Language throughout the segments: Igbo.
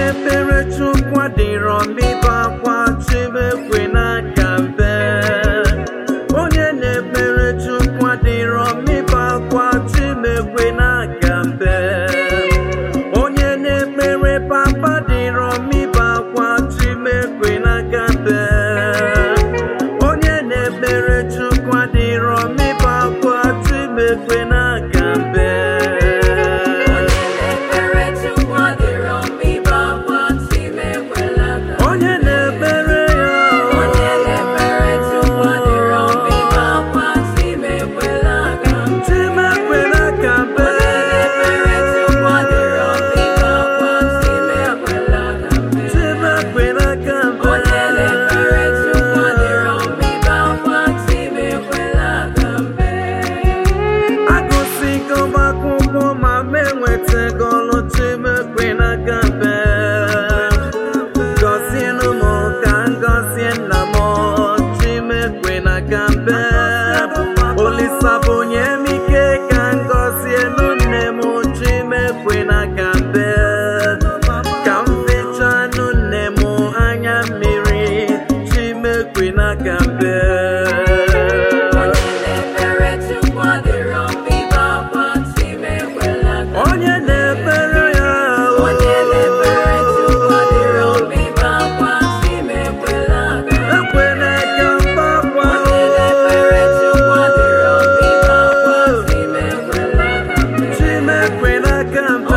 na-ekpere Chukwu adịrọ mmibe akwa chimekwe n'aka mbe onye na-ekpere Chukwu adịrọ mmibe akwa chimekwe n'aka mbe onye na-ekpere papa dịrọ mmibe akwa chimekwe n'aka mbe onye na-ekpere Chukwu adịrọ mmibe akwa chimekwe n'aka mbe onye na-ekpere ya chimekwe n'aka mbe chimekwe n'aka mbe agụsigo m akwụkwọ ma m enwetago ọlụ chimekwe n'aka mbe gọzienụ m ka m gọzie nna m chimekwe n'aka mbe olisa bụ onye m ike ka m gọzienụ nne m chimekwe n'aka mbe ka m fechanụ nne m anya mmiri chimekwe n'aka mbe onye na-ekpere ya ekwela ka mgbakwa chimekwe n'aka mbe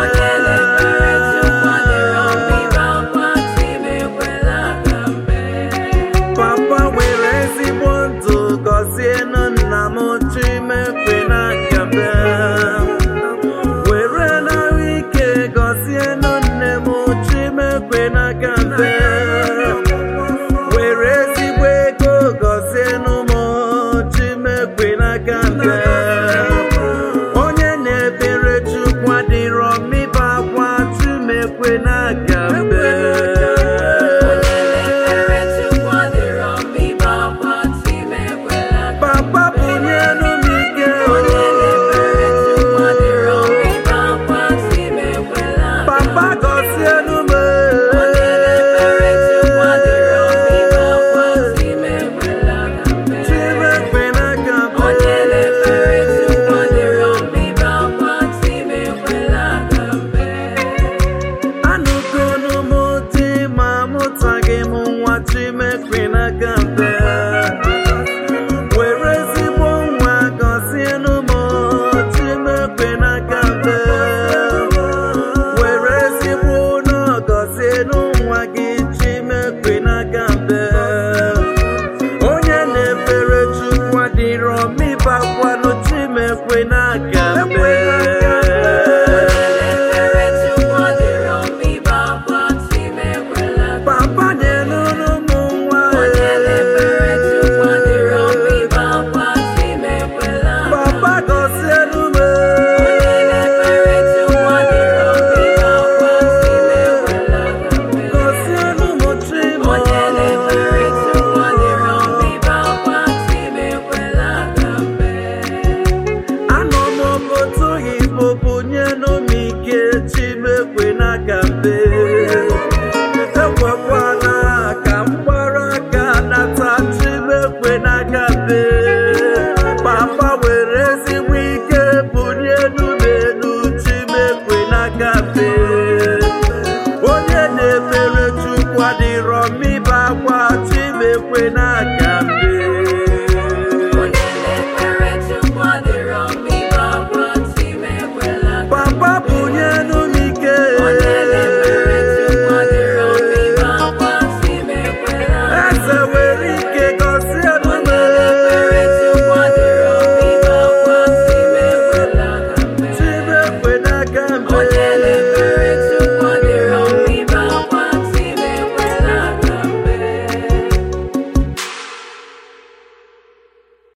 papa nwere ezigbo ndụ gọzienụ nna m chimekwe n'aka mbe were n'ahụ ike gọzienụ nne m chimekwe n'aka mbe were ezigbo ego gọzienụ m chimekwe n'aka mbe onye na-ebere chukwu adịrọ mmiba akwa chimekwe n'aka mbe